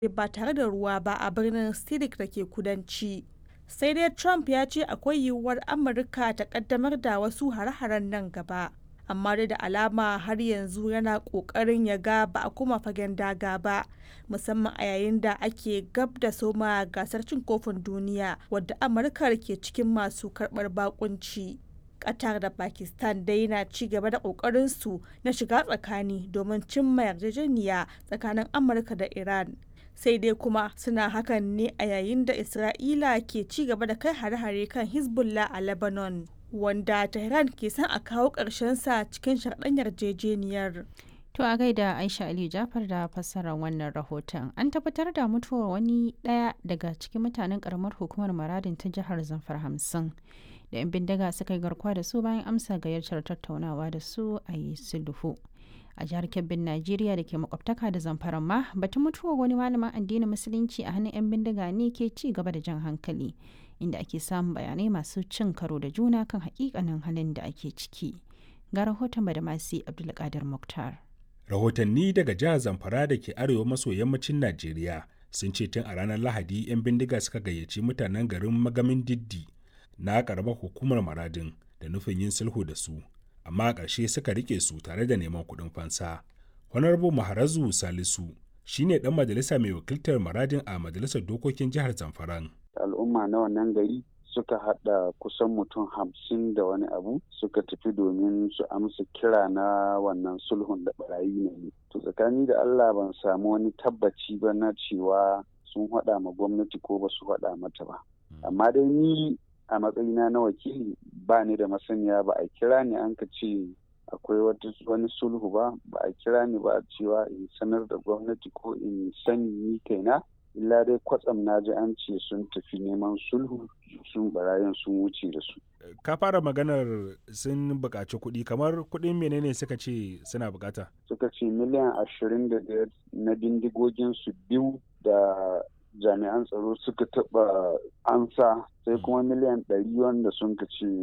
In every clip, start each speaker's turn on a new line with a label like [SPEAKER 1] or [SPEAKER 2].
[SPEAKER 1] ba tare da ruwa ba a birnin Sidik da ke kudanci. Sai dai Trump ya ce akwai yiwuwar Amurka ta kaddamar da wasu hare-haren nan gaba. Amma dai da alama har yanzu yana ƙoƙarin ya ga ba a kuma fagen daga ba, musamman a yayin da ake gab da soma gasar cin kofin duniya wadda Amurka ke cikin masu karɓar bakunci. Qatar da Pakistan dai na ci gaba da ƙoƙarinsu na shiga tsakani domin cimma yarjejeniya tsakanin Amurka da Iran. Sai dai kuma suna hakan ne a yayin da Isra'ila ke ci gaba da kai hare-hare kan Hezbollah a Lebanon, wanda Tehran ke son a kawo sa cikin sharɗan yarjejeniyar.
[SPEAKER 2] To a gaida Aisha Ali Jafar da fassarar wannan rahoton. An tabbatar da mutuwar wani ɗaya daga cikin mutanen ƙaramar hukumar Maradin ta jihar Zamfara hamsin. da 'yan bindiga suka yi garkuwa da su bayan amsa gayyatar tattaunawa da su a yi sulhu a jihar kebbin najeriya da ke makwabtaka da zamfaran ma batun mutuwar wani malamin addinin musulunci a hannun 'yan bindiga ne ke ci gaba da jan hankali inda ake samun bayanai masu cin karo da juna kan hakikanin halin da ake ciki ga rahoton badamasi abdulkadir muktar
[SPEAKER 3] rahotanni daga jihar zamfara da ke arewa maso yammacin najeriya sun ce tun a ranar lahadi 'yan bindiga suka gayyaci mutanen garin magamin diddi na karamar hukumar maradin da nufin yin sulhu da su amma a ƙarshe suka rike su tare da neman kuɗin fansa honorable maharazu salisu shine ɗan majalisa mai wakiltar maradin a majalisar dokokin jihar zamfaran
[SPEAKER 4] al'umma na wannan gari suka haɗa kusan mutum hamsin da wani abu suka tafi domin su amsa kira na wannan sulhun da barayi ne to tsakani da allah ban samu wani tabbaci ba na cewa sun haɗa ma gwamnati ko ba su haɗa mata ba amma dai ni a matsayina na wakili ba ni da masaniya ba a kira ni an ka ce akwai wani sulhu ba ba a kira ni ba cewa in sanar da gwamnati ko in sani ni kaina illa dai kwatsam na ji an ce sun tafi neman sulhu sun barayin sun wuce da su
[SPEAKER 3] ka fara maganar sun buƙaci kuɗi kamar kuɗin menene suka ce suna buƙata
[SPEAKER 4] suka ce miliyan ashirin da biyar na bindigogin su biyu da jami'an tsaro suka taɓa ansa sai kuma miliyan ɗari wanda sun ka ce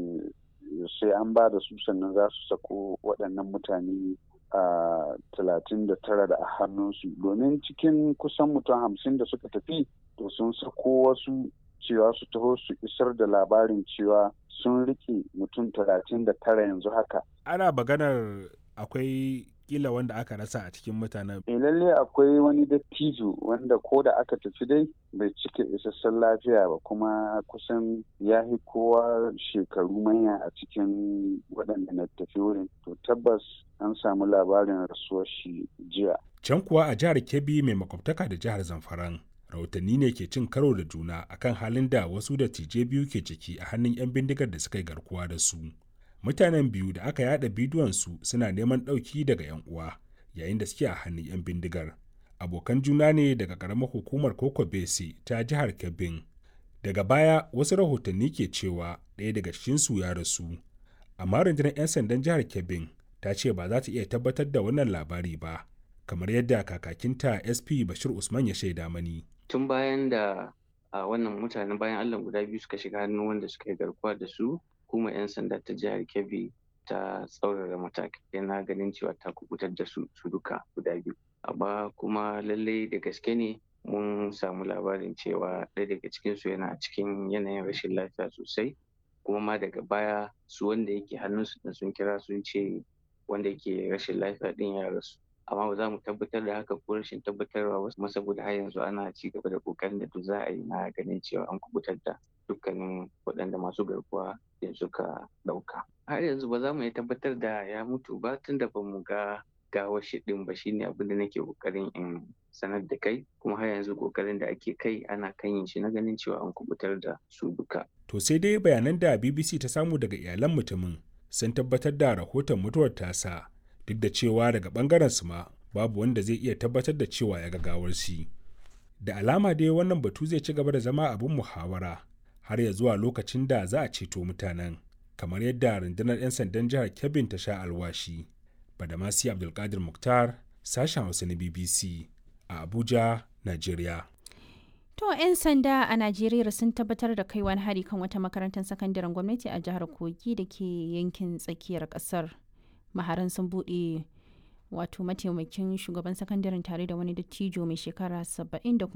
[SPEAKER 4] sai an ba da su sannan za su sako waɗannan mutane a talatin da tara da a hannunsu domin cikin kusan mutum hamsin da suka tafi to sun sako wasu cewa su taho su isar da labarin cewa sun rike mutum talatin da tara yanzu haka
[SPEAKER 3] ana maganar akwai kila wanda aka rasa a cikin mutanen.
[SPEAKER 4] E lalle akwai wani dattijo wanda ko da aka tafi dai bai cika isassun lafiya ba kuma kusan ya fi kowa shekaru manya a cikin waɗanda na tafi wurin. To tabbas an samu labarin rasuwar shi jiya.
[SPEAKER 3] Can kuwa a jihar Kebbi mai makwabtaka da jihar Zamfaran. Rahotanni ne ke cin karo da juna akan halin da wasu dattijai biyu ke ciki a hannun 'yan bindigar da suka yi garkuwa da su. mutanen biyu da aka yada bidiyonsu suna neman ɗauki daga 'yan uwa yayin da suke a hannun 'yan bindigar abokan juna ne daga ƙaramar hukumar koko bese ta jihar kebbin daga baya wasu rahotanni ke cewa ɗaya daga cikinsu ya rasu amma rundunar 'yan sandan jihar kebbin ta ce ba za ta iya tabbatar da wannan labari ba kamar yadda kakakinta sp bashir usman ya shaida mani
[SPEAKER 5] tun bayan da a wannan mutanen bayan allah guda biyu suka shiga hannun wanda suka yi garkuwa da su hukumar 'yan sanda ta jihar kebbi ta tsaurara matakai na ganin cewa ta kubutar da su su duka guda biyu amma kuma lallai da gaske ne mun samu labarin cewa ɗaya daga cikinsu yana cikin yanayin rashin lafiya sosai kuma ma daga baya su wanda yake hannunsu da sun kira sun ce wanda yake rashin lafiya ɗin ya rasu amma ba za mu tabbatar da haka ko rashin tabbatarwa ba kuma saboda har yanzu ana ci gaba da kokarin da duk za a yi na ganin cewa an kubutar da dukkanin waɗanda masu garkuwa da suka ɗauka. Har yanzu ba za mu iya tabbatar da ya mutu ba tun da ba mu ga gawar shi ɗin ba shine abin da nake kokarin in sanar da kai kuma har yanzu kokarin da ake kai ana kan yin shi na ganin cewa an kubutar da su duka.
[SPEAKER 3] To sai dai bayanan da BBC ta samu daga iyalan mutumin sun tabbatar da rahoton mutuwar tasa duk da cewa daga bangaren su ma babu wanda zai iya tabbatar da cewa ya ga gawar shi. Da alama dai wannan batu zai ci gaba da zama abin muhawara har ya zuwa lokacin da za a ceto mutanen kamar yadda rundunar 'yan sandan jihar kebbin ta sha alwashi badamasi abdulkadir muktar sashen hausa na bbc a abuja nigeria
[SPEAKER 2] To 'yan sanda a Najeriya sun tabbatar da kai wani hari kan wata makarantar sakandaren gwamnati a jihar Kogi da ke yankin tsakiyar kasar. Maharan sun buɗe wato mataimakin shugaban sakandaren tare da wani dattijo mai shekara 70 da